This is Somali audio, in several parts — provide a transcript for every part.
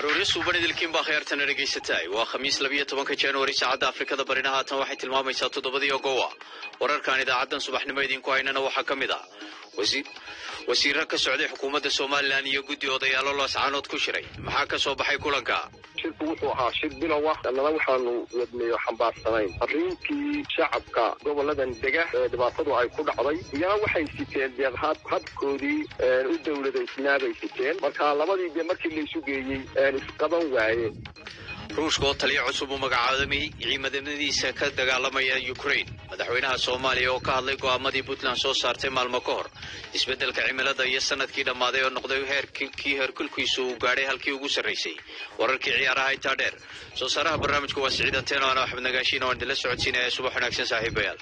arooryo suuban idilkiin baa khayaartana dhegaysataay waa khamiis labiyo tobanka januari saacadda afrikada barina haatan waxay tilmaamaysaa toddobadii ogowa wararkan idaacaddan subaxnimo idinku haynana waxaa ka mid ah wasiiro ka socday xukuumadda somalilan iyo guddi odayaalo looscaanood ku shiray maxaa ka soo baxay kulanka shirku wuxuu ahaa shir bilow ah annana waxaanu wadnayo xambaarsanayn arrinkii shacabka goboladan dega ee dhibaatadu ay ku dhacday iyana waxay siteen deeq habkoodii u dowladaysnaabay siteen marka labadii dee markii laysu geeyey isqaban waayeen ruushka oo taliya cusub uu magacaabay ciimadamadiisa ka dagaalamaya ukraine madaxweynaha soomaaliya oo ka hadlay go'aamadii puntland soo saartay maalmo ka hor isbeddelka cimilada iyo sanadkii dhammaaday oo noqday heerkii heerkulkiisu uu gaadhay halkii ugu sarraysay wararkii ciyaaraha intaa dheer soo saaraha barnaamijku waa siciid anteeno ana axmed nagaashiin oo aan idinla socodsiinaya subax wanaagsan saaxiibayaal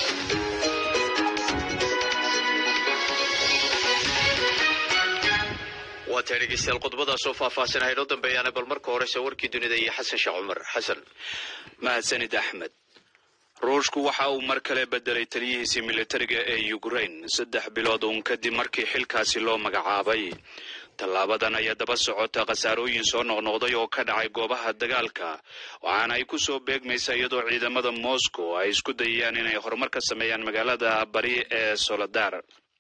waa tahay dhegeystayaal qodobadaasoo faahfaahsanaha inoo dambeeyaana bal marka horese warkii dunida iyo xasan sheekh cumar xasan mahadsanid axmed ruushku waxa uu mar kale bedelay taliyihiisii militariga ee ukraine saddex bilood uun kadib markii xilkaasi loo magacaabay tallaabadan ayaa daba socota khasaarooyin soo noqnoqday oo ka dhacay goobaha dagaalka waxaana ay ku soo beegmaysaa iyadoo ciidamada moscow ay isku dayayaan inay horumar ka sameeyaan magaalada bari ee soladar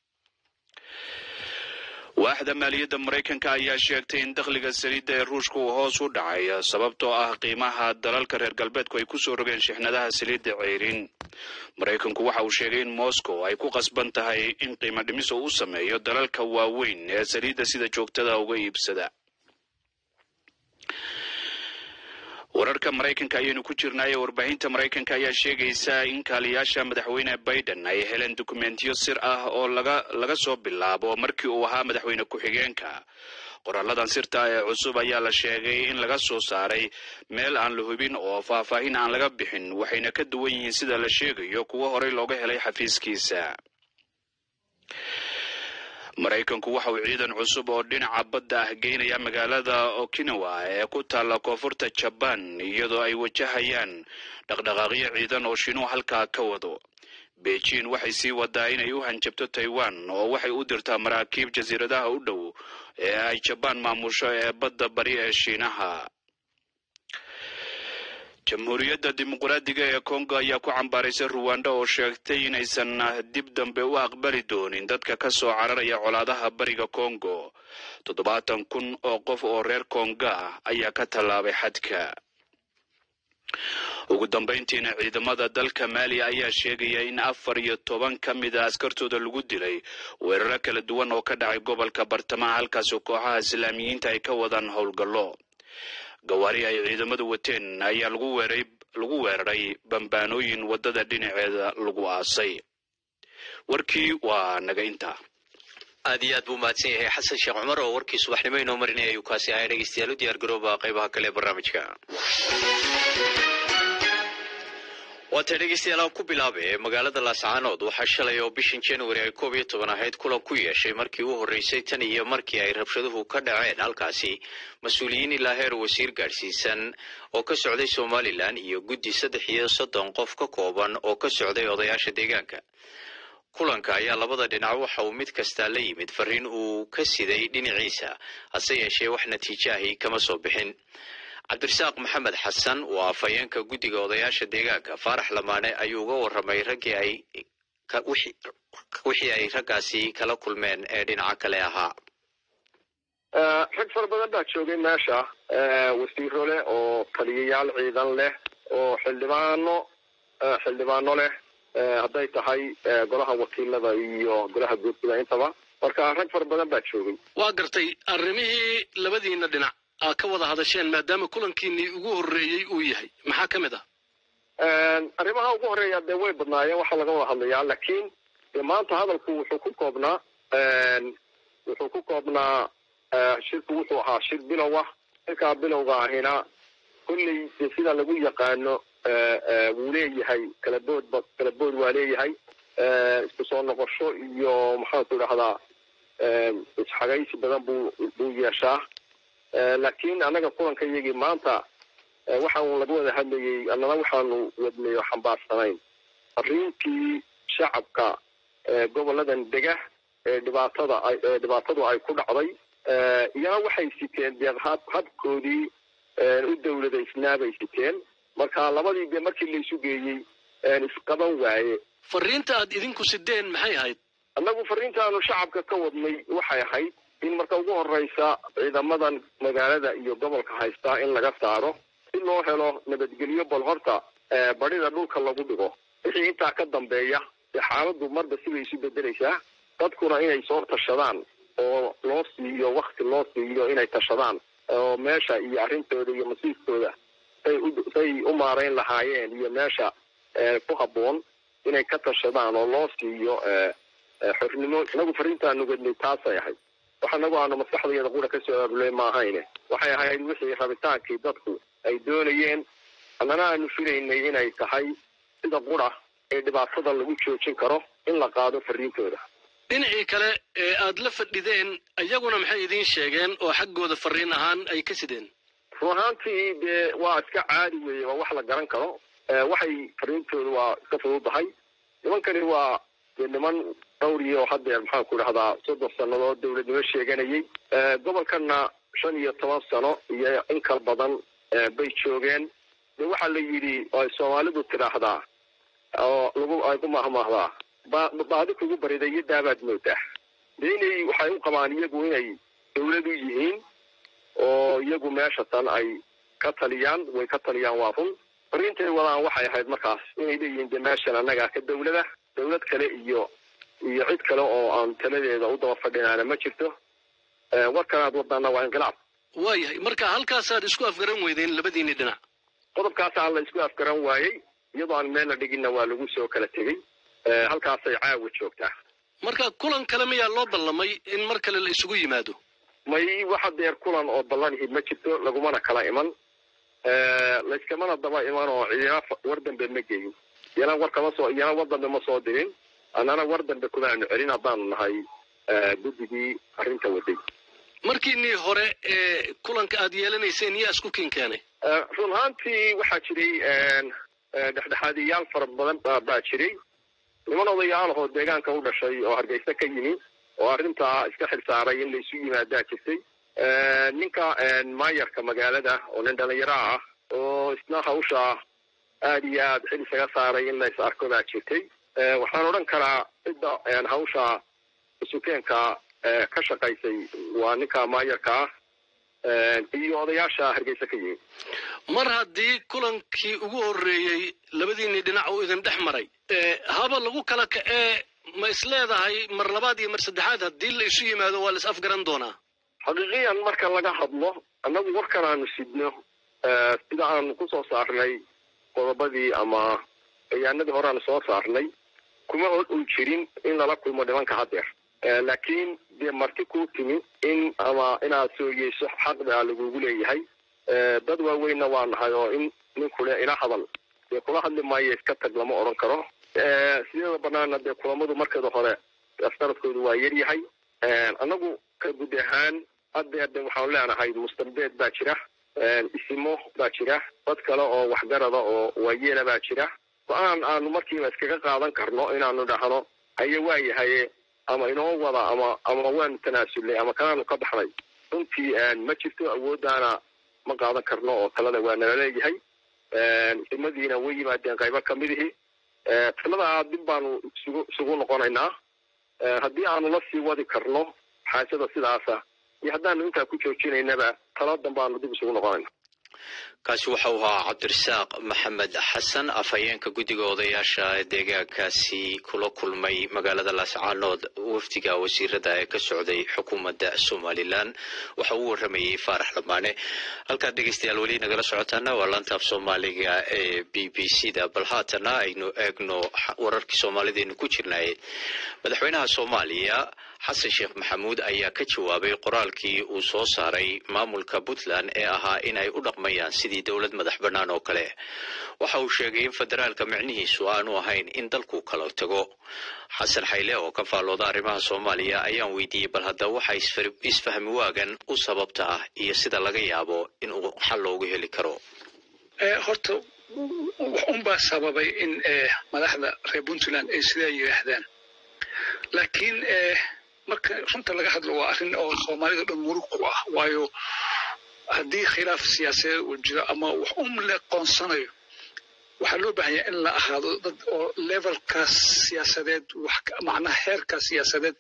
waaxda maaliyadda maraykanka ayaa sheegtay in dakhliga saliidda ee ruushka uu hoos u dhacay sababtoo ah qiimaha dalalka reer galbeedku ay ku soo rogeen shixnadaha saliidda ceyrin maraykanku waxa uu sheegay in moscow ay ku qasban tahay in qiimo dhimis uu u sameeyo dalalka waaweyn ee saliidda sida joogtada uga iibsada wararka maraykanka ayaynu ku jirnaaye warbaahinta maraykanka ayaa sheegaysa in kaaliyaasha madaxweyne biden ay heleen dukumentiyo sir ah oo laga laga soo bilaabo markii uu ahaa madaxweyne ku-xigeenka qoralladan sirta ee cusub ayaa la sheegay in laga soo saaray meel aan la hubin oo faahfaahin aan laga bixin waxayna ka duwan yihiin sida la sheegayo kuwo horey looga helay xafiiskiisa maraykanku waxa uu ciidan cusub oo dhinaca badda ah geynaya magaalada okinawa ee ku taalla koonfurta jabaan iyadoo ay wajahayaan dhaqdhaqaaqyo ciidan oo shiinuhu halkaa ka wado beijing waxay sii wadaa inay u hanjabto taiwan oo waxay u dirtaa maraakiib jasiiradaha u dhow ee ay jabaan maamusho ee badda bari ee shiinaha jamhuuriyadda dimuqraadiga ee kongo ayaa ku cambaaraysay ruwanda oo sheegtay inaysan dib dambe u aqbali doonin dadka ka soo cararaya colaadaha bariga kongo toddobaatan kun oo qof oo reer konga ah ayaa ka tallaabay xadka ugu dambayntiina ciidamada dalka maaliya ayaa sheegaya in afar iyo toban ka mid a askartooda lagu dilay weeraro kala duwan oo ka dhacay gobolka bartamaha halkaasoo kooxaha islaamiyiinta ay ka wadaan howlgallo gawaari ay ciidamadu wateen ayaa lagu weeray lagu weeraray bambaanooyin waddada dhinaceeda lagu aasay warkii waa naga intaa aad iyo aad buu mahadsan yahay xasan sheekh cumar oo warkii subaxnimo inoo marinaya ayuu kaasi ahay dhegeystayaal u diyaar garooba qaybaha kale ee barnaamijka waatay dhegeystayaal aan ku bilaabay ee magaalada laascaanood waxaa shalay oo bishan januari ay koob iyo toban ahayd kulan ku yeeshay markii u horreysay tan iyo markii ay rabshaduhu ka dhaceen halkaasi mas-uuliyiin ilaa heer wasiir gaadhsiisan oo ka socday somalilan iyo guddi saddex iyo soddon qof ka kooban oo ka socday odayaasha deegaanka kulanka ayaa labada dhinac waxa uu mid kastaa la yimid fariin uu ka siday dhinaciisa hase yeeshee wax natiijaahi kama soo bixin cabdirasaaq maxamed xasan oo afhayeenka guddiga odayaasha deegaanka faarax lamaane ayuu uga warramay raggii ay wixii ay raggaasi kala kulmeen ee dhinaca kale ahaa rag fara badan baa joogay meesha wasiiro leh oo taliyayaal ciidan leh oo xildhibaano xildhibaano leh hadday tahay golaha wakiilada iyo golaha guurtida intaba marka rag fara badan baa joogay waa gartay arrimihii labadiina dhinac aa ka wada hadasheen maadaama kulankiinii ugu horreeyey uu yahay maxaa ka mid ah arrimaha ugu horreeya dee way badnaayeen waxaa laga wada hadlayaa laakiin dee maanta hadalku wuxuu ku koobnaa wuxuu ku koobnaa shirku wuxuu ahaa shir bilow ah shirkaa bilowga ahina kolley dee sida lagu yaqaano wuu leeyahay kalaboodba kalabood waa leeyahay isku soo noqosho iyo maxaanku idhahdaa isxagaysi badan buu buu yeeshaa laakiin annaga kulanka iyagii maanta waxa uun laga wada hadlayay annana waxaanu wadnayo xambaarsanayn arrinkii shacabka goboladan dega ee dhibaatada ee dhibaatadu ay ku dhacday iyana waxay siteen dee hab habkoodii u dawladaysnaa bay siteen marka labadii dee markii laysu geeyey isqaban waaye fariinta aad idinku sideen maxay ahayd annagu fariintaanu shacabka ka wadnay waxay ahayd in marka ugu horeysa ciidamadan magaalada iyo gobolka haystaa in laga saaro si loo helo nabadgelyo bal horta badhida dhulka lagu dhigo wixii intaa ka dambeeya dee xaaladdu marba sibay isu bedelaysaa dadkuna inay soo tashadaan oo loo siiyo wakti loo siiyo inay tashadaan oo meesha iyo arrintooda iyo masiirkooda say u say u maarayn lahaayeen iyo meesha ku habboon inay ka tashadaan oo loo siiyo xornimo inagu fariintaanu gadnay taasay ahayd wax anagu aanu maskaxdayada qura kasoo aabuley ma ahayne waxay ahayd wixii rabitaankii dadku ay doonayeen annana aanu filaynay inay tahay sida qura ee dhibaatada lagu joojin karo in la qaado fariintooda dhinacii kale ee aad la fadhideen iyaguna maxay idiin sheegeen oo xaggooda fariin ahaan ay ka sideen run ahaantii dee waa iska caadi weeye waa wax la garan karo waxay fariintooda waa iska fududahay nimankani waa dee niman dhowriyo oo haddeer maxaan ku dhahdaa soddon sannadood dawladnimo sheeganayay gobolkana shan iyo toban sano iyo in kal badan bay joogeen de waxaa la yidhi ay soomaalidu tidhaahdaa oo lagu ay ku mahmaahdaa ba baadi kugu bariday iyo daabaad moodaa dee inay waxay u qabaan iyagu inay dawladu yihiin oo iyagu meesha tan ay ka taliyaan way ka taliyaan waa run fariintay wadaan waxay ahayd markaas inay leeyihiin de meeshan annagaa ka dawlada dawlad kale iyo iyo cid kale oo aan taladeeda u daba fadhinaana ma jirto warkan aad wadaana waa inqilaab waayahay marka halkaasaad isku afgaran weydeen labadiinii dhinac qodobkaasaa la isku afgaran waayey iyadoo aan meel la dhiginna waa lagu soo kala tegey halkaasay caawa joogtaa marka kulan kale miyaa loo ballamay in mar kale la isugu yimaado may waxa deer kulan oo ballanihi ma jirto lagumana kala iman layskamana daba iman oo ciidina war dambe ma geyin iyana war kama soo iyana war dambe ma soo dirin annana war dambe kumaanu celin haddaanu nahay guddigii arrinta waday markiinii hore ee kulanka aad yeelanayseen yaa isku kin keenay run ahaantii waxaa jiray dhexdhexaadiyaal fara badan baa jiray niman odayaal ahoo deegaanka u dhashay oo hargeysa ka yimi oo arrintaa iska xil saaray in laysu yimaadaa jirtay ninka maayarka magaalada oo nin dhalinyaro ah oo isna hawsha aada iyo aad xil isaga saaray in lays arko baa jirtay waxaan odhan karaa cidda hawsha sukeenka ka shaqaysay waa ninka maayarka ah iyo odayaasha hargeysa ka yimi mar haddii kulankii ugu horreeyey labadiinii dhinac uu idin dhex maray haba lagu kala kacee ma isleedahay mar labaad iyo mar saddexaad haddii la isu yimaado waa la is afgaran doonaa xaqiiqiyan marka laga hadlo annagu warkan aanu sidno sida aanu kusoo saarnay qodobadii ama bayaanadii hore aanu soo saarnay kuma uu jirin in lala kulmo nimanka haddeer laakiin dee marti kuu timi in ama inaad sooyeyso xaqbaa lagugu leeyahay dad waaweynna waa nahay oo in ninkule ila hadal dee kula hadli maayo iska tag lama odhan karo sideeda banaana dee kulamadu markeeda hore asnaradkoodu waa yar yahay annagu ka guud ahaan haddeer de waxaanu leenahay mustambeed baa jira isimo baa jira dad kale oo waxgarada oo waayeela baa jira go-aan aanu markiiba iskaga qaadan karno inaanu dhahno haye waayahaye ama inoo wada ama ama waanu tanaasulnay ama kanaanu ka baxnay runtii ma jirto awooddaana ma qaadan karno oo talada waa nala leeyahay isimadiina way yimaadeen qaybo kamidihii taladaa dib baanu isugu isugu noqonaynaa haddii aanu la sii wadi karno xaajada sidaasa iyo haddaanu intaa ku joojinaynaba taladan baanu dib isugu noqonayna kaasi waxa uu ahaa cabdirasaaq maxamed xasan afhayeenka guddiga odayaasha deegaankaasi kula kulmay magaalada laascaanood wafdiga wasiirada ee ka socday xukuumadda somalilan waxa uu waramayey faarax lamaane halkaad dhegeystayaal weli nagala socotaana waa laantaaf soomaaliga ee b b c da bal haatana aynu eegno wararkii soomaalideenu ku jirnay madaxweynaha soomaaliya xasan sheekh maxamuud ayaa ka jawaabay qoraalkii uu soo saaray maamulka puntland ee ahaa in ay u dhaqmayaan sidii dowlad madax bannaan oo kale waxa uu sheegay in federaalka micnihiisu aanu ahayn in dalku kala tago xasan xayle oo ka faallooda arrimaha soomaaliya ayaan weydiiyey bal haddaba waxa isfahmi waagan u sababta ah iyo sida laga yaabo in uu xal loogu heli karo horta wax unbaa sababay in madaxda reer puntland ay sidaa yidhaahdaan laakiin marka runta laga hadlo waa arrin oo soomaalida dhan murug ku ah waayo haddii khilaaf siyaasadeed uu jiro ama wax un le qoonsanayo waxaa loo baahan yahay in la ahaado dad oo levelkaas siyaasadeed wax macnaha heerkaas siyaasadeed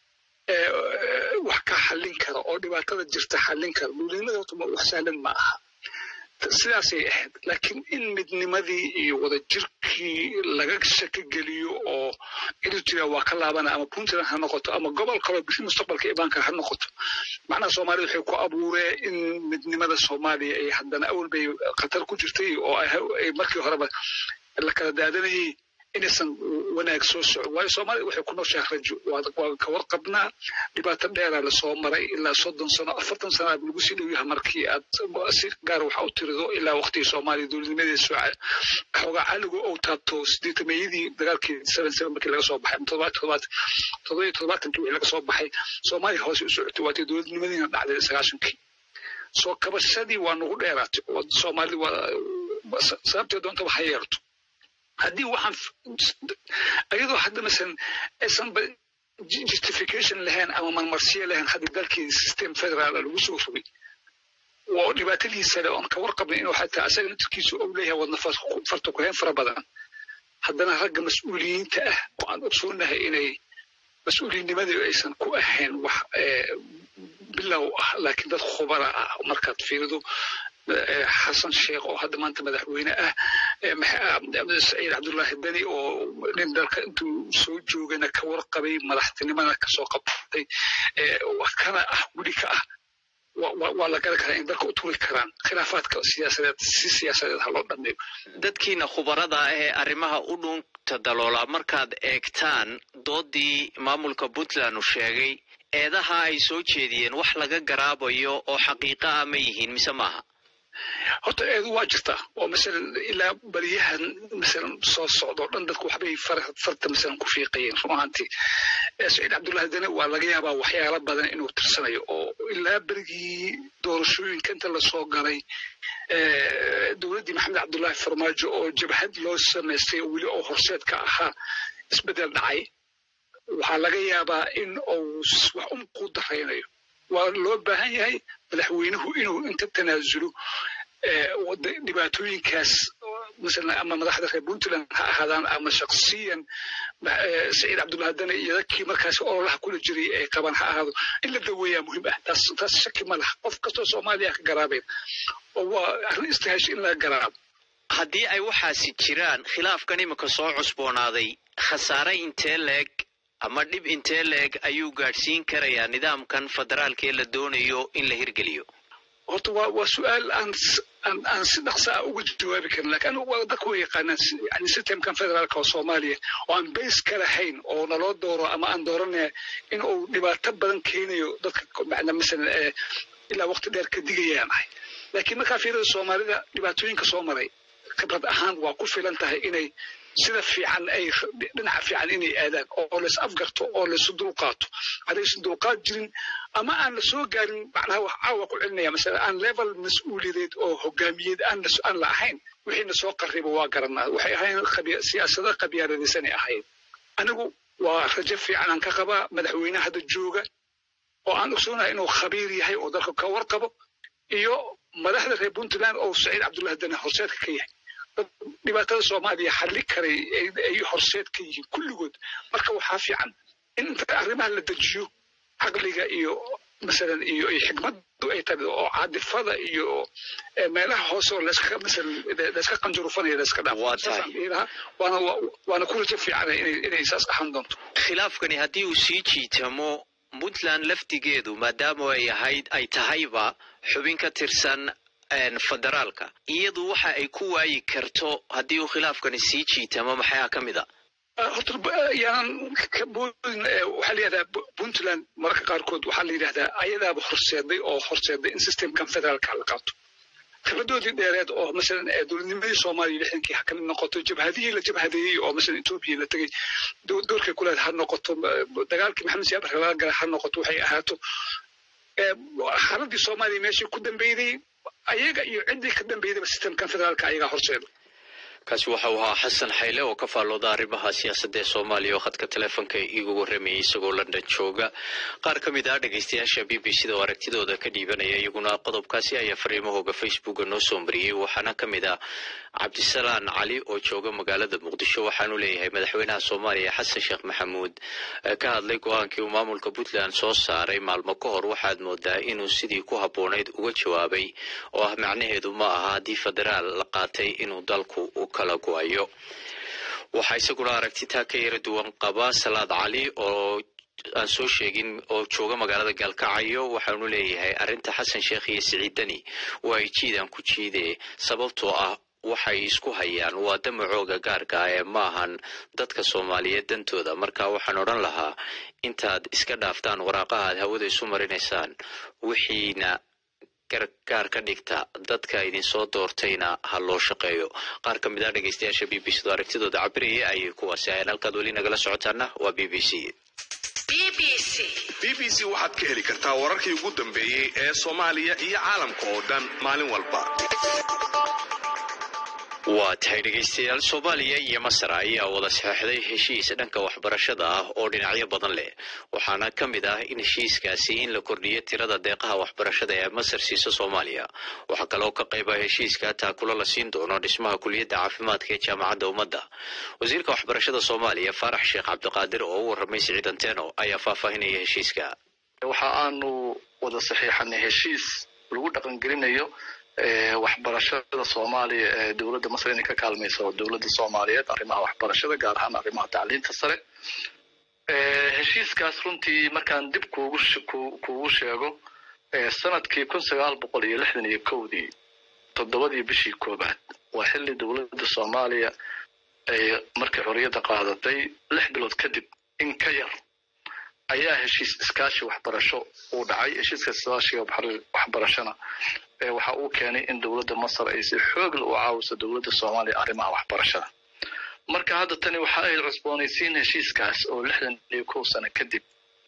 wax ka xallin kara oo dhibaatada jirta xallin kara dowladnimada horta wax sahlan ma aha sidaasay ahayd laakiin in midnimadii iyo wadajirkii laga shaki geliyo oo eritrea waa ka laabana ama puntland ha noqoto ama gobol kaloo bisi mustaqbalka ibaanka ha noqoto macnaha soomaalida waxay ku abuureen in midnimada soomaaliya ay haddana awal bay khatar ku jirtay oo ay markii horeba la kala daadanayay inaysan wanaag soo socon waayo soomaalida waxay ku nooshahay rajo waa ka warqabnaa dhibaato dheeraa lasoo maray ilaa soddon sano afartan sano aad lagu sii dhow yahay markii aad si gaar waxa u tirido ilaa waqtigii soomaaliya dowladnimadeeda soo xoogaa caligu ou taabto sideetameeyadii dagaalkii seven seven markii laga soo baxay toddobaatan toddobaatan toddoba iyo toddobaatankii wixii laga soo baxay soomaaliya hoose u socotay waatay dowladnimadiina dhacday sagaashankii soo kabashadii waa nagu dheeraatay oo soomaalida waa sababtee doontaba ha yeerto haddii waxaan ayadoo hadda masalan aysanba justification lahayn ama marmarsiyo lahayn haddii dalkii system federaal lagu soo rogay oo dhibaatadiisa le oon ka warqabin inuu xataa asaga naftirkiisu ou leeyahay wadna farta ku hayn fara badan haddana ragga mas-uuliyiinta ah oo aan ogsoonahay inay mas-uuliyiinimadii aysan ku ahayn wax bilow ah laakiin dad khubara ah markaad fiirido xasan sheekh oo hadda maanta madaxweyne ah saciid cabdullaahi deni oo nin dalka intuu soo joogana ka warqabay madaxtinimada kasoo qabtay kana ah weli ka ah waa la garan karaa in dalka u turi karaan khilaafaadka siyaasadeed si siyaasadeed ha loo dhameeyo dadkiina khubarada ah ee arrimaha u dhunta daloola markaad eegtaan doodii maamulka puntland uu sheegay eedaha ay soo jeediyeen wax laga garaabayo oo xaqiiqa ah ma yihiin mise maaha horta eedu waa jirtaa oo masalan ilaa beriyahan masalan soo socda o dhan dadku waxbay farta masalan ku fiiqayeen run ahaantii saciid cabdullahi dene waa laga yaabaa waxyaalo badan inuu tirsanayo oo ilaa berigii doorashooyinka inta lasoo galay dowladdii maxamed cabdullaahi farmaajo oo jabhad loo samaystay oo weli oo horseed ka ahaa isbeddel dhacay waxaa laga yaabaa in uu wax un ku daraynayo waa loo baahan yahay madaxweynuhu inuu inta tanaasulo dhibaatooyinkaas masalan ama madaxda reer puntland ha ahaadaan ama shaksiyan saciid cabdullahi dane iyo dadkii markaas ololaha kula jiray ay qabaan ha ahaado in la daweeyaa muhiim ah taas taas shaki ma laha qof kastoo soomaaliya ka garaabeen oo waa arrin istihaash in laga garaabo haddii ay waxaasi jiraan khilaafkan imika soo cusboonaaday khasaare intee leeg ama dhib intee leeg ayuu gaadhsiin karayaa nidaamkan federaalka ee la doonayo in la hirgeliyo horta waa waa su-aal aan aan aan si dhaqsa ah uga jawaabi karin lakin anigu waa dadku way yaqaanaan yani systemkan federaalka oo soomaaliya oo aan base ka lahayn oo naloo dooro ama aan dooranaya in uu dhibaato badan keenayo dadka macna masalan ee ilaa waqti dheer ka digayaan ahay laakiin markaa fiirada soomaalida dhibaatooyinka soo maray khibrad ahaan waa ku filan tahay inay sida fiican ay dhinaca fiican inay aadaan oo lays afgarto oo laysu dulqaato haddaysan dulqaad jirin ama aan la soo gaarin macnaha wax caawa ku celinaya masala aan level mas-uuliyadeed oo hogaamiyeed aan aan la ahayn wixiina soo qarriba waa garanaa waxay ahayn siyaasada qabyaaladaysanay ahayd anigu waa rajo fiican aan ka qabaa madaxweyne hadda jooga oo aan ogsoonahay inuu khabiir yahay oo dalka ka warqabo iyo madaxda reer puntland oo saciid cabdullahi dane horseedka ka yahay dhibaatada soomaaliya xalli karay ay horseed ka yihiin kulligood marka waxaa fiican in inta arrimaha la dejiyo caqliga iyo masalan iyo iyo xikmaddu ay tahay oo caadifada iyo meelaha hoose oo layska masalan layska qanjurufanaya layska dhaafo waana waana ku rajo fiican inay inay saas ahaan doonto khilaafkani haddii uu sii jiitamo puntland laftigeedu maadaama ay ahayd ay tahayba xubin ka tirsan federaalka iyadu waxa ay ku waayi karto haddii uu khilaafkani sii jiitamo maxaa ka mid a horta yaanan ka boodin waxaa la yidhahdaa puntland mararka qaarkood waxaa la yidhahdaa ayadaaba horseeday oo horseeday in systemkan federaalka la qaato khibradoodii dheereed oo masalan dowladnimadii soomaaliya lixdankii ha kamid noqoto jabhadihii la jabhadeeyey oo masalan etoobiya la tegey doorkay ku leed ha noqoto dagaalkii maxamed siyaab barka laga galay ha noqoto waxay ahaato xaaladii soomaaliya meeshii ku dambeyday ayaga iyo ciddii ka dambeydaba systemkan federaalka ayagaa horseeda kaasi waxa uu ahaa xasan xayle oo ka faallooda arrimaha siyaasadda ee soomaaliya oo khadka taleefonka iigu warramayay isagoo london jooga qaar ka mid ah dhegaystayaasha b b c da oo aragtidooda ka dhiibanaya iyaguna qodobkaasi ayaa fariimahooga facebooka noo soo mariyey waxaana ka mid ah cabdisalaan cali oo jooga magaalada muqdisho waxaanu leeyahay madaxweynaha soomaaliya xasan sheekh maxamuud ka hadlay go-aankii uu maamulka puntland soo saaray maalmo ka hor waxaad moodaa inuu sidii ku habboonayd uga jawaabay oo ah macnaheedu ma aha haddii federaal la qaatay inuu dalku u kala go-ayo waxaa isaguna aragtitaa ka yara duwan qaba salaad cali oo aan soo sheegin oo jooga magaalada gaalkacyo waxaanu leeyahay arrinta xasan sheekh iyo siciid deni waa ay jiidaan ku jiide sababtoo ah waxay isku hayaan waa damacooga gaarka ah ee maahan dadka soomaaliyeed dantooda marka waxaan odhan lahaa intaad iska dhaaftaan waraaqaha aad hawada isu marinaysaan wixiina gargaar ka dhigta dadka idinsoo doortayna ha loo shaqeeyo qaar ka mid ah dhegaystayaasha b b c do aragtidooda cabiraya ayay kuwaasi ahayn halkaad weli nagala socotaana waa b b c b b c waxaad ka heli kartaa wararkii ugu dambeeyey ee soomaaliya iyo caalamka oo dhan maalin walba waa tahay dhegaystayaal soomaaliya iyo masar ayaa wada saxeixday heshiis dhanka waxbarashada ah oo dhinacyo badan leh waxaana ka mid ah in heshiiskaasi in la kordhiyo tirada deeqaha waxbarashada ee masar siisa soomaaliya waxaa kaloo ka qayb ah heshiiska taakulo la siin doono dhismaha kuliyadda caafimaadka ee jaamacadda ummadda wasiirka waxbarashada soomaaliya faarax sheekh cabdiqaadir oo u warramay siciid anteno ayaa faahfaahinaya heshiiska waxa aanu wada saxiixanay heshiis lagu dhaqangelinayo waxbarashada soomaaliya ee dowladda masar inay ka kaalmayso dowladda soomaaliyeed arrimaha waxbarashada gaar ahaan arrimaha tacliinta sare heshiiskaas runtii markaan dib kuugu kuugu sheego sanadkii kun sagaal boqol iyo lixdan iyo kowdii toddobadii bishii koobaad waa xilli dowladda soomaaliya ay markay xorriyadda qaadatay lix bilood kadib in ka yar ayaa heshiis iskaashi waxbarasho uu dhacay heshiiska iskaashiga waxbarashona waxa uu keenay in dowladda masar ay si xoogla u caawiso dowladda soomaaliya arrimaha waxbarashada marka hadda tani waxa ay cusboonaysiin heshiiskaas oo lixdan iyo kow sano kadib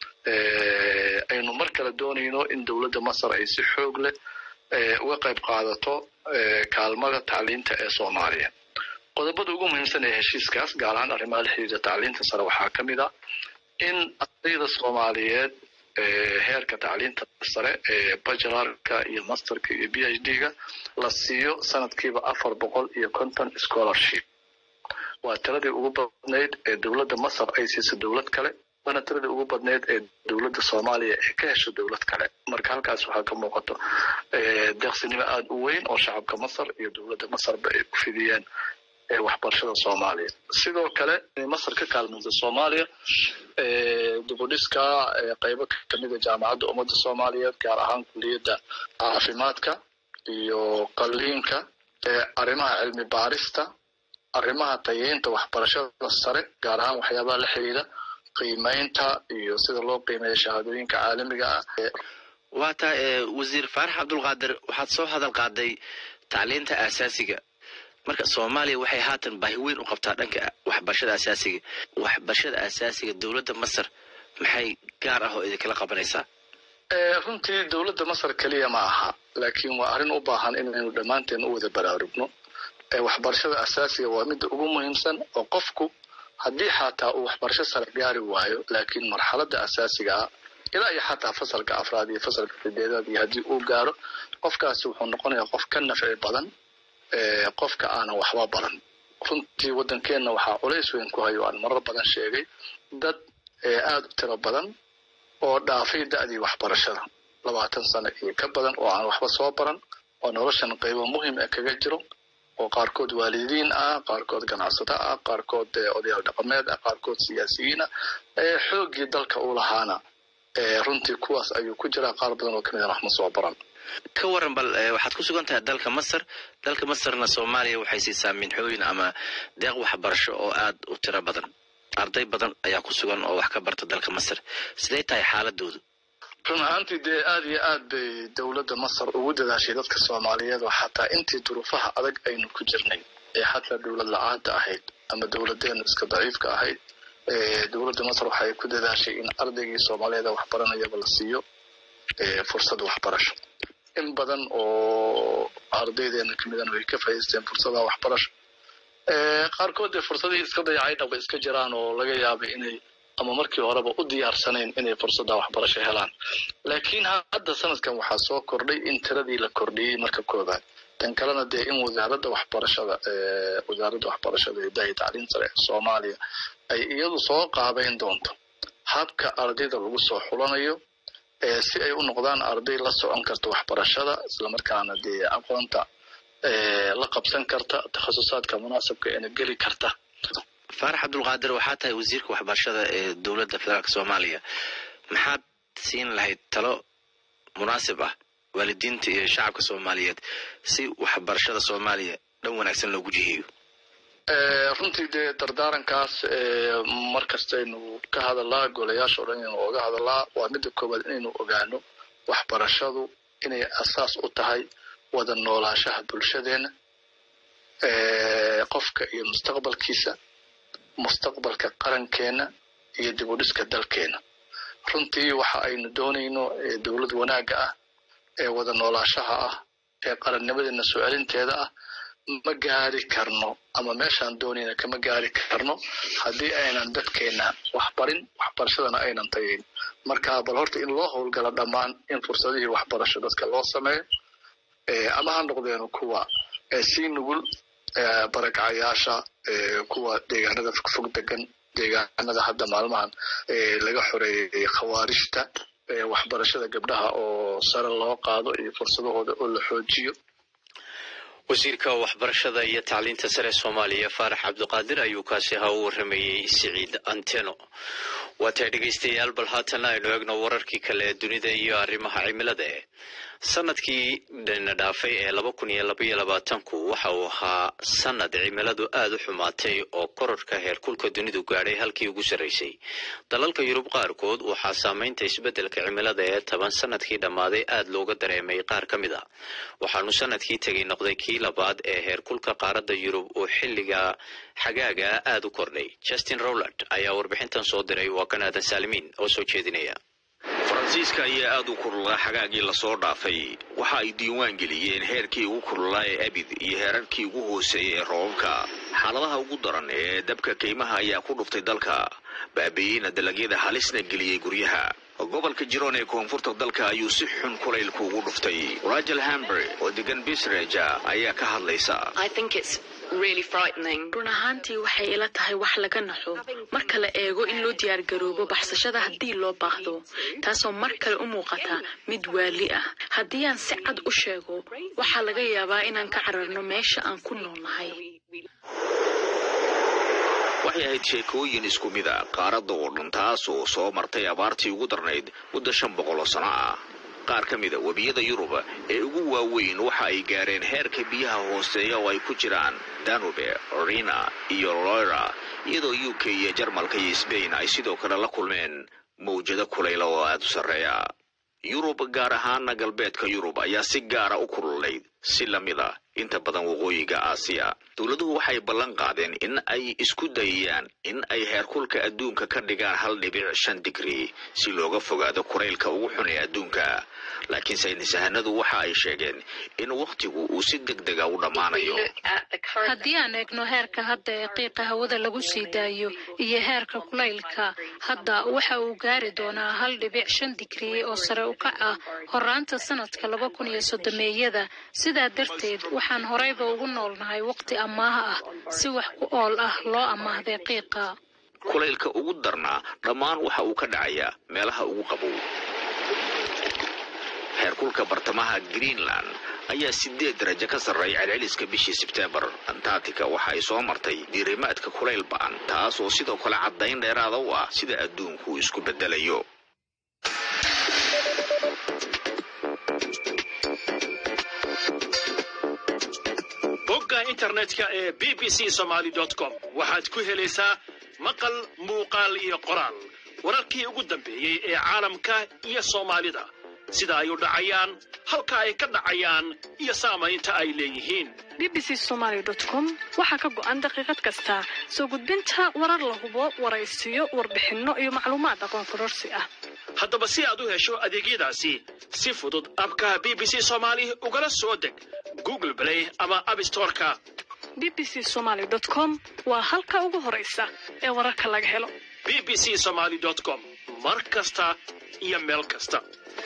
aynu mar kale doonayno in dowladda masar ay si xoog leh uga qayb qaadato kaalmada tacliinta ee soomaaliya qodobada ugu muhiimsan ee heshiiskaas gaar ahaan arrimaha la xiriira tacliinta sare waxaa ka mid ah in ardayda soomaaliyeed heerka tacliinta sare ee bachelarka iyo masterka iyo b h d ga la siiyo sanadkiiba afar boqol iyo konton scholarship waa tiradii ugu badnayd ee dowladda masar ay siiso dowlad kale waana tiradii ugu badnayd ee dowladda soomaaliya ee ka hesho dowlad kale marka halkaas waxaa ka muuqato deeqsinimo aada u weyn oo shacabka masar iyo dowladda masarba ay ku fidiyeen waxbarashada soomaaliya sidoo kale masar ka kaalmaysa soomaaliya dibudhiska qaybo kamida jaamacadda ummadda soomaaliyeed gaar ahaan kuliyadda caafimaadka iyo qaliinka arrimaha cilmi baarista arrimaha tayeynta waxbarashada sare gaar ahaan waxyaabaha la xiriira qiimeynta iyo sida loo qiimeeya shahaadooyinka caalamiga ah waa taa wasiir faarax cabdulqaadir waxaad soo hadal qaaday tacliinta aasaasiga marka soomaaliya waxay haatan baahi weyn u qabtaa dhanka waxbarashada asaasiga waxbarashada asaasiga dowladda masar maxay gaar ah oo idinkala qabanaysaa runtii dowladda masar keliya ma aha laakiin waa arrin u baahan inaynu dhammaanteen u wada baraarugno waxbarashada asaasiga waa midda ugu muhiimsan oo qofku haddii xataa uu waxbarasho sare gaari waayo laakiin marxaladda asaasiga ah ilaa iyo xataa fasalka afraad iyo fasalka sideedaad iyo haddii uu gaaro qofkaasi wuxuu noqonayaa qof ka nafci badan qofka aanan waxba baran runtii waddankeenna waxaa culays weyn ku hayo aan marar badan sheegay dad aada u tiro badan oo dhaafay da'dii waxbarashada labaatan sano iyo ka badan oo aan waxba soo baran oo noloshan qaybo muhim ah kaga jiro oo qaarkood waalidiin ah qaarkood ganacsato ah qaarkood odayaal dhaqameed ah qaarkood siyaasiyiin ah xooggii dalka u lahaana runtii kuwaas ayuu ku jiraa qaar badan oo kamid a wax ma soo baran ka waran bal waxaad ku sugan tahay dalka masar dalka masarna soomaaliya waxay siisaa minxooyin ama deeq waxbarasho oo aada u tiro badan arday badan ayaa ku sugan oo wax ka barta dalka masar sidee tahay xaaladoodu run ahaantii dee aada iyo aad bay dowladda masar ugu dadaashay dadka soomaaliyeed oo xataa intii duruufaha adag aynu ku jirnay ee xataa dowlad la-aanta ahayd ama dowladeenu iska daciifka ahayd dowladda masar waxay ku dadaashay in ardaygii soomaaliyeed waxbaranayaba la siiyo fursad waxbarasho in badan oo ardaydeena kamidana way ka faa'idaysteen fursadaha waxbarasho qaarkood dee fursadihii iska dayacay dhaba iska jiraan oo laga yaabay inay ama markii horeba u diyaarsanayn inay fursadda waxbarasho helaan laakiin hadda sanadkan waxaa soo kordhay in tiradii la kordhiyey marka koobaad tan kalena dee in wasaaradda waxbarashada wasaaradda waxbarashada ee dahi tacliim sare ee soomaaliya ay iyadu soo qaabeyn doonto habka ardayda lagu soo xulanayo si ay u noqdaan arday la socon karta waxbarashada islamarkaana dee aqoonta la qabsan karta takhasusaadka munaasabka eena geli karta faarax cabdulqaadir waxaa tahay wasiirka waxbarashada ee dowladda federaalk soomaaliya maxaad siin lahayd talo munaasib ah waalidiinta iyo shacabka soomaaliyeed si waxbarashada soomaaliya dhan wanaagsan loogu jiheeyo runtii dee dardaarankaas mar kastaynu ka hadalaa golayaasha o dhan inaynu oga hadalaa waa midda koowaad inaynu ogaano waxbarashadu inay asaas u tahay wada noolaashaha bulshadeena qofka iyo mustaqbalkiisa mustaqbalka qarankeena iyo dib u dhiska dalkeena runtii waxa aynu doonayno dowlad wanaagga ah ee wada noolaashaha ah ee qarannimadeena soo celinteeda ah ma gaari karno ama meeshaan doonayna kama gaari karno haddii aynan dadkeena waxbarin waxbarashadana aynan tagayn marka bal horta in loo howlgalo dhammaan in fursadihii waxbarasho dadka loo sameeyo ama ha noqdeeno kuwa sii nugul barakacayaasha kuwa deegaanada fogfog degan deegaanada hadda maalmahan laga xoreeyey khawaarijta waxbarashada gabdhaha oo sare loo qaado iyo fursadahooda oo la xoojiyo wasiirka waxbarashada iyo tacliinta sare soomaaliya faarax cabdiqaadir ayuu kaasi ahaa u waramayey siciid anteno waatay dhegaystayaal bal haatana aynu eegno wararkii kale ee dunida iyo arrimaha cimilada eh sanadkii dana dhaafay ee laba kun iyo labaiyo labaatanku waxa uu ahaa sanad cimiladu aada u xumaatay oo kororka heerkulka dunidu gaadhay halkii ugu sarraysay dalalka yurub qaarkood waxaa saameynta isbeddelka cimilada ee toban sanadkii dhammaaday aada looga dareemay qaar ka mid a waxaanu sanadkii tegay noqday kii labaad ee heerkulka qaaradda yurub oo xilliga xagaaga aada u kordhay justin rowland ayaa warbixintan soo diray waa kan aadan saalimiin oo soo jeedinaya faransiiska ayaa aada u kululaa xagaagii lasoo dhaafay waxa ay diiwaan geliyeen heerkii ugu kululaa ee abid iyo heerarkii ugu hooseeyay ee roobabka xaaladaha ugu daran ee dabka kaymaha ayaa ku dhuftay dalka baabi'iyeyna dalagyada halisna geliyey guryaha gobolka jiroon ee koonfurta dalka ayuu si xun kulaylku ugu dhuftay rajel hambre oo degan bisreja ayaa ka hadlaysa run ahaantii waxay ila tahay wax laga naxo marka la eego in loo diyaargaroobo baxsashada haddii loo baahdo taasoo mar kale u muuqata mid waali ah haddii aan si cad u sheego waxaa laga yaabaa inaan ka cararno meesha aan ku noolnahay waxay ahayd sheekooyin isku mid a qaaradda oo dhan taas oo soo martay abaartii ugu darnayd muddo shan boqol oo sano ah qaar ka mida webiyada yurub ee ugu waaweyn waxa ay gaareen heerka biyaha hooseeya oo ay ku jiraan danube rina iyo loira iyadoo u k iyo jarmalka iyo sbain ay sidoo kale la kulmeen mawjado kulayla oo aada u sarreeya yurub gaar ahaana galbeedka yurub ayaa si gaara u kululayd si lamid a inta badan waqooyiga aasiya dowladuhu waxay ballan qaadeen in ay isku dayayaan in ay heerkulka adduunka ka dhigaan hal dhibic shan digri si looga fogaado kuraylka ugu xun ee adduunka laakiin saynisahanadu waxa ay sheegeen in wakhtigu uu si deg dega u dhammaanayo haddii aan eegno heerka hadda ee qiiqa hawada lagu sii daayo iyo heerka kulaylka hadda waxa uu gaari doonaa hal dhibic shan digri oo sare u kac ah horaanta sanadka laba kun iyo soddomeeyada sidaa darteed waxaan horeyba ugu noolnahay waqti amaaha ah si wax ku ool ah loo amaahday qiiqa kulaylka ugu darnaa dhammaan waxa uu ka dhacayaa meelaha ugu qabow heerkulka bartamaha greenland ayaa sideed darajo ka sarreeya celceliska bishii sebteembar antarctica waxa ay soo martay diirimaadka kulayl ba'an taas oo sidoo kale caddayn dheeraada u ah sida adduunku isku beddelayo bogga internetka ee b b c somaly com waxaad ku helaysaa maqal muuqaal iyo qoraal wararkii ugu dambeeyey ee caalamka iyo soomaalida sida ay u dhacayaan halka ay ka dhacayaan iyo saamaynta ay leeyihiin b b c somaly com waxaa ka go'an daqiiqad kasta soo gudbinta warar la hubo waraysiyo warbixinno iyo macluumaad aqoon kororsi ah haddaba si aad u hesho adeegyadaasi si fudud abka b b c somaali ugala soo deg google play ama abstoreka b b c somaly com waa halka ugu horaysa ee wararka laga helo b b c somaly com mar kasta iyo meel kasta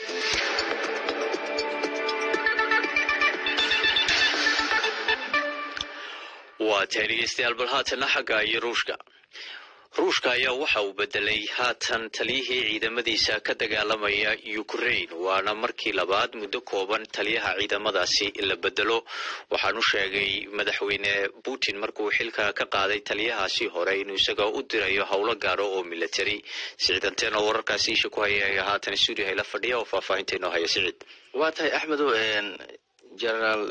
waa tahay dhegeystayaal bal haatana xagga iyo ruushka ruushka ayaa waxa uu bedelay haatan taliyihii ciidamadiisa ka dagaalamaya ukraine waana markii labaad muddo kooban taliyaha ciidamadaasi la bedelo waxaanu sheegay madaxweyne putin markuu xilka ka qaaday taliyahaasi hore inuu isaga u dirayo howlo gaaro oo military siciidanteen oo wararkaasi isha ku haya haatan stuudio hayla fadhiya oo faahfaahinta inoo haya siciid waa tahay axmedow generaal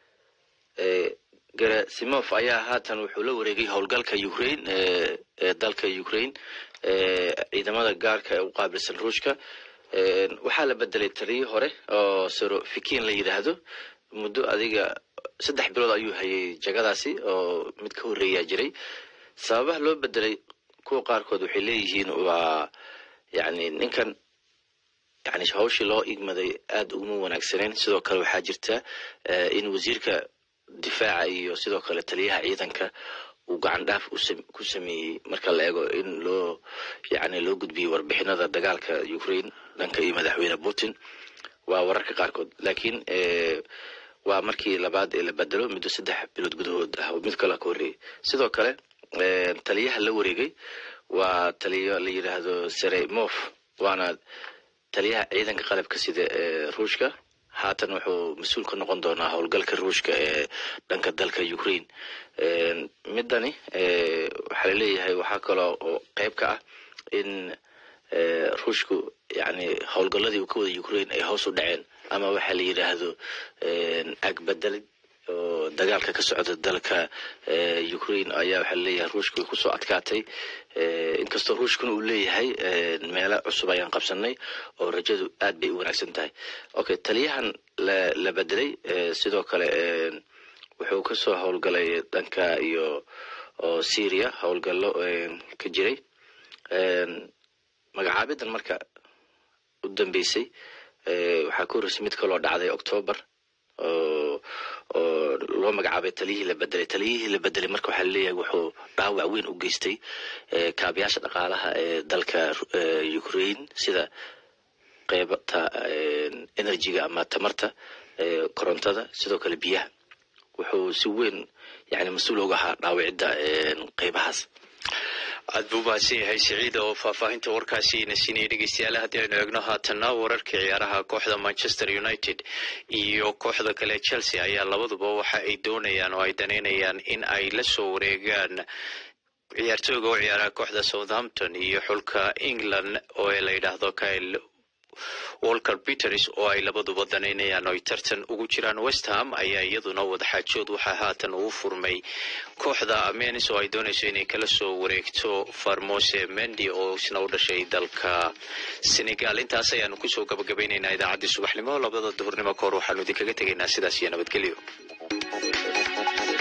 gerasimov ayaa haatan wuxuu la wareegay howlgalka ukraine ee dalka ukraine ciidamada gaarka ee u qaabilsan ruushka waxaa la bedelay taliyii hore oo serofikin la yidhaahdo muddo adiga saddex bilood ayuu hayay jagadaasi oo mid ka horreeyaa jiray sababaha loo bedelay kuwa qaarkood waxay leeyihiin waa yani ninkan yani hawshii loo igmaday aada uguma wanaagsaneen sidoo kale waxaa jirta in wasiirka difaaca iyo sidoo kale taliyaha ciidanka uu gacan dhaaf ku sameeyey marka la eego in loo yani loo gudbiyey warbixinada dagaalka ukraine dhanka iyo madaxweyne putin waa wararka qaarkood laakiin waa markii labaad ee la bedelo muddo saddex bilood gudahood ah oo mid kale ka horreeyay sidoo kale taliyaha la wareegay waa taliyo la yidhaahdo seremov waana taliyaha ciidanka qalabka sida ee ruushka haatan wuxuu mas-uul ka noqon doonaa howlgalka ruushka ee dhanka dalka ukraine midani waxaa laleeyahay waxaa kaloo oo qeyb ka ah in ruushku yani howlgaladii uu ka wada ukraine ay hoos u dhaceen ama waxaa la yidhaahdo agbedelid oo dagaalka ka socda dalka ukraine ayaa waxaa laleeyahay ruushka way kusoo adkaatay inkastoo ruushkuna uu leeyahay meelo cusub ayaan qabsanay oo rajadu aad bay u wanaagsan tahay okay taliyahan la bedelay sidoo kale wuxuu kasoo howlgalay dhanka iyo oo syria howlgallo ka jiray magacaabidan marka u dambeysay waxaa ka horreysay mid kaloo dhacday octoobar oo oo loo magacaabay taliyihii la bedelay taliyihii la bedelay marka waxaa laleeyahay wuxuu dhaawac weyn u geystay kaabayaasha dhaqaalaha ee dalka ukraine sida qeybta energyga ama tamarta korontada sidoo kale biyaha wuxuu si weyn yani mas-uul oga ahaa dhaawicidda qeybahaas aad buu mahadsan yahay siciida oo faahfaahinta warkaasi ina siinaya dhegeystayaal haddii aynu eegno haatanna wararkii ciyaaraha kooxda manchester united iyo kooxda kale chelsea ayaa labaduba waxa ay doonayaan oo ay danaynayaan in ay la soo wareegaan ciyaartooyga u ciyaaraha kooxda southampton iyo xulka england oo la yidhaahdo kyle walker peters oo ay labaduba danaynayaan oo ay tartan ugu jiraan westham ayaa iyaduna wadaxaajood waxaa haatan uu furmay kooxda menis oo ay doonayso inay kala soo wareegto farmose mendi oo isna u dhashay dalka senegal intaas ayaanu kusoo gabagabaynaynaa idaacaddii subaxnimo labada duhurnimo kahor waxaanu idinkaga tegaynaa sidaas iyo nabadgelyo